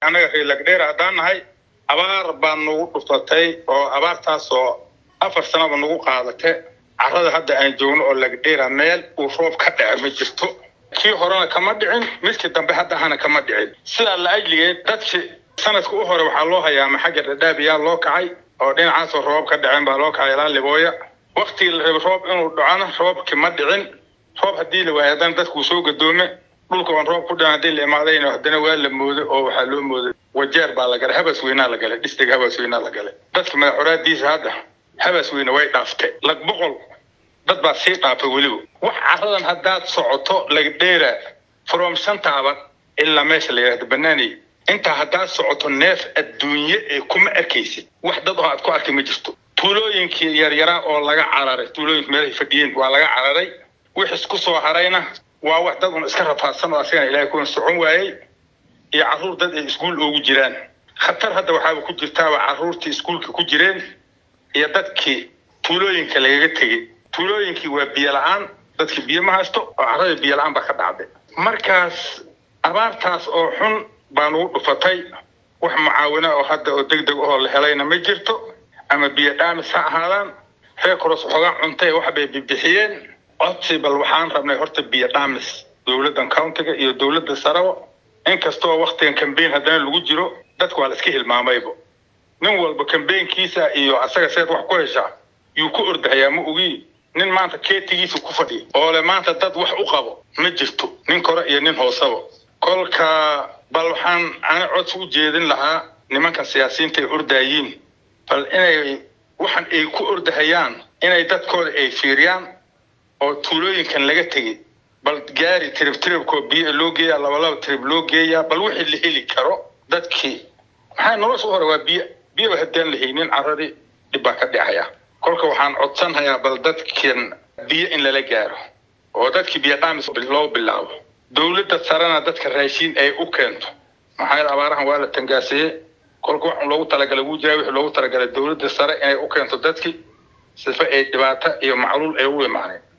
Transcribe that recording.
annaga reer lagdheer haddaan nahay abaar baa nagu dhufatay oo abaartaasoo afar sanaba nagu qaadatay carrada hadda aan joogno oo lagdheera meel uu roob ka dhaca ma jirto kii horena kama dhicin midkii dambe hadda ahana kama dhicin sidaa la ajligeed dadkii sanadka u hore waxaa loo hayaama xagga dhadhaabiyaa loo kacay oo dhinacaasoo roob ka dhaceen baa loo kacay ilaa libooya waktigii la rabay roob inuu dhacona roobkii ma dhicin roob haddii la waayo haddana dadkuu soo gadoome dhulka oon roob ku dhican haddii la imaadayna haddana waa la mooday oo waxaa loo mooday wajeer baa la galay habas weynaa la galay dhistig habas weynaa la galay dadka madaxoraadiisa hadda habas weyne way dhaaftay lag boqol dad baa sii dhaafay weliba wax carradan haddaad socoto lagdheera from shantaaba ilaa meesha la yidhahdo banaaney intaa haddaad socoto neef adduunye ee kuma arkaysid wax dad oo aad ku arkay ma jirto tuulooyinkii yaryaraa oo laga cararay tuulooyinka meelahay fadhiyeen waa laga cararay wixis ku soo harayna waa wax dad un iska rafaadsan oo asigana ilaahay kuna socon waayey iyo carruur dad ay iskuul oogu jiraan khatar hadda waxaaba ku jirtaaba carruurtii iskuulka ku jireen iyo dadkii tuulooyinka lagaga tegey tuulooyinkii waa biyo la-aan dadkii biyo ma haysto oo carradii biyo la-aan baa ka dhacday markaas abaartaas oo xun baa nagu dhufatay wax mucaawina oo hadda oo deg deg oo la helayna ma jirto ama biyo dhaamis ha ahaadaan reer koros waxoogaa cuntay wax bay bibixiyeen codsi bal waxaan rabnay horta biyo dhaamis dowladdan countiga iyo dowladda sarabo inkastoo waktigan cambaign haddana lagu jiro dadku waa la iska hilmaamaybo nin walba cambaynkiisa iyo asaga seed wax ku heshaa yuu ku ordahayaa ma ogii nin maanta keetigiisa ku fadhiya oo le maanta dad wax u qabo ma jirto nin kore iyo nin hoosaba kolka bal waxaan ana codsi u jeedin lahaa nimankan siyaasiyiinta ay ordaayiin bal inay waxan ay ku ordahayaan inay dadkooda ay fiiriyaan oo tuulooyinkan laga tegay bal gaari tirib tiribkoo biyo loo geeyaa labalaba tirib loo geeyaa bal wixii la heli karo dadkii maxaa nolosha u hore waa biyo biyoba haddaan la haynin carradii dhib baa ka dhacaya kolka waxaan codsanhayaa bal dadkan biyo in lala gaaro oo dadkii biyo dhaamis loo bilaabo dowladda sarena dadka raashiin ay u keento maxaa yeele abaarahan waa la tangaasiyey kolka wax loogu talagalay wuu jiraa wixii loogu talagalay dowladda sare inay u keento dadkii sifa ay dhibaato iyo macluul ay u imaaneen